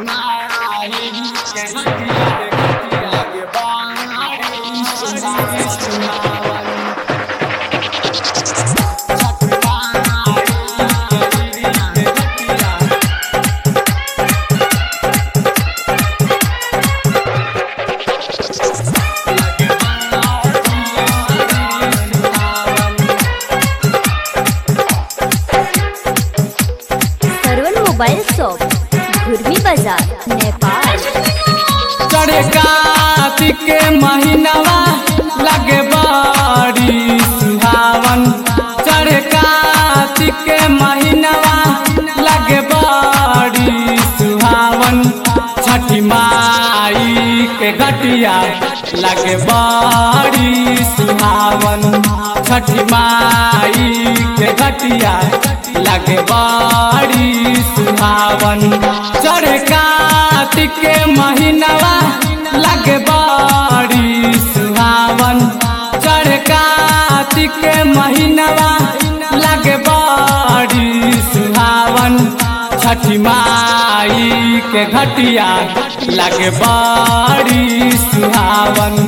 Sarvan mobile shop घुरवी बाजार नेपाल चढ़े कार्तिक के महीनवा लगे बड़ी सुहावन चढ़े कार्तिक के महीनवा लगे बड़ी सुहावन छठी माई के घटिया लगे बड़ी सुहावन छठी माई के घटिया लगे बड़ी सुहावन चढ़े कार्तिक के महीनवा लगे बड़ी सुहावन चढ़ कार्तिक के महीनवा लगे बड़ी सुहावन छठी माई के घटिया लगे बड़ी सुहावन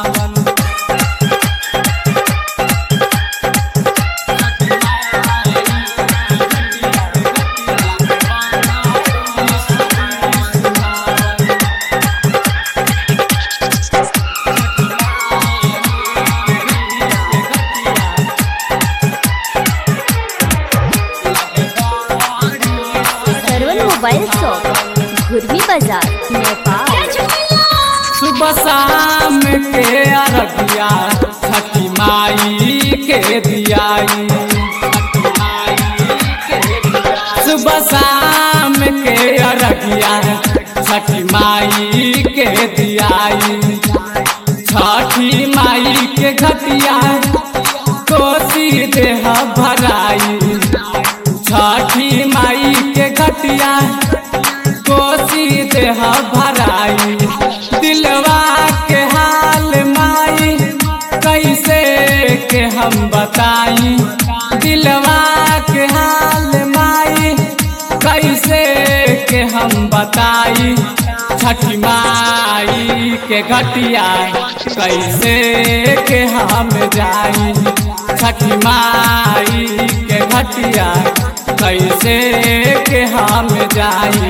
सरवण मोबाइल शॉप घुरवी बाजार नेपाल सुबह शाम के अरबिया छठी माई के दियाई सुबह शाम के अरबिया छठी माई के दियाई छठी माई के घटिया कोसी देह भराई छठी माई के घटिया कोसी देह भराई दिलवा के हाल माई कैसे के हम बताई दिलवा के हाल माई कैसे के हम बताई छठी माई के घटिया कैसे के हम जाई छठी माई के घटिया कैसे के हम जाई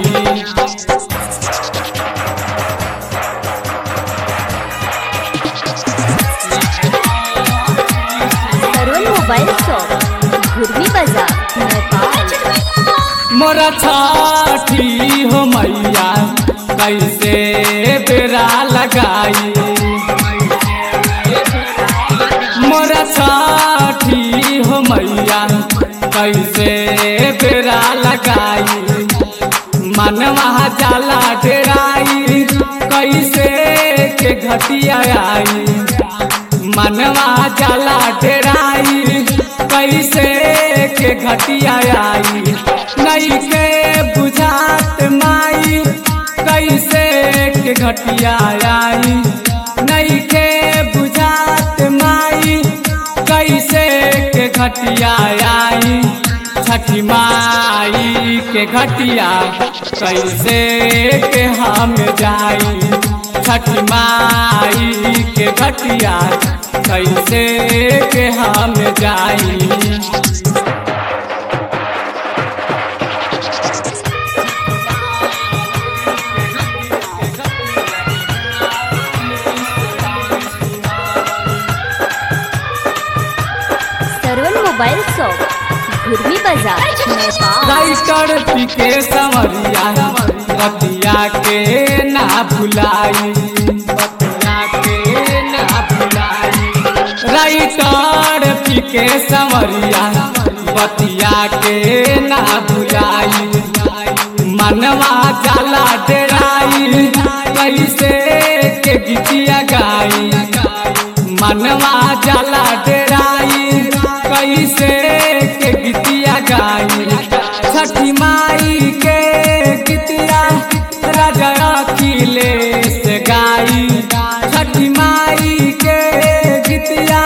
सरवण मोबाइल शॉप घुरवी बाजार नेपाल मोरा छठी हो मैया कैसे बेरा लगाई मोरा छठी हो मैया कैसे बेरा लगाई मनवा जाला डेराई कैसे के घटिया आई मनवा जाला डेराई कैसे के घटिया आई नहीं के बुझात माई कैसे के घटिया आई नहीं के बुझात माई कैसे के घटिया आई छठी माई के घटिया कैसे के हम जाई छठी माई के घटिया कैसे के हम जाई सरवण मोबाइल शॉप घुरवी बाजार नेपाल राइटर पीके समरिया बतिया के ना भुलाई बतिया के ना भुलाई राइटर पीके समरिया बतिया के ना भुलाई मनवा जाला डेराई कैसे के गीतिया गाई मनवा जाला डेराई कैसे के गीतिया गाई छठी माई के गीतिया राजा अखिलेश गाई छठी माई के गीतिया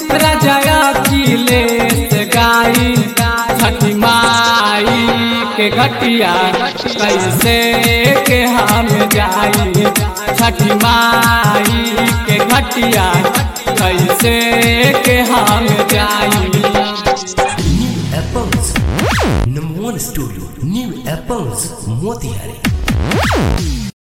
राजा अखिलेश गाई छठी माई के घटिया कैसे के हम जाई छठी माई के घटिया कैसे के हम जाई New Apples. Number one studio. New Apples. Motihari.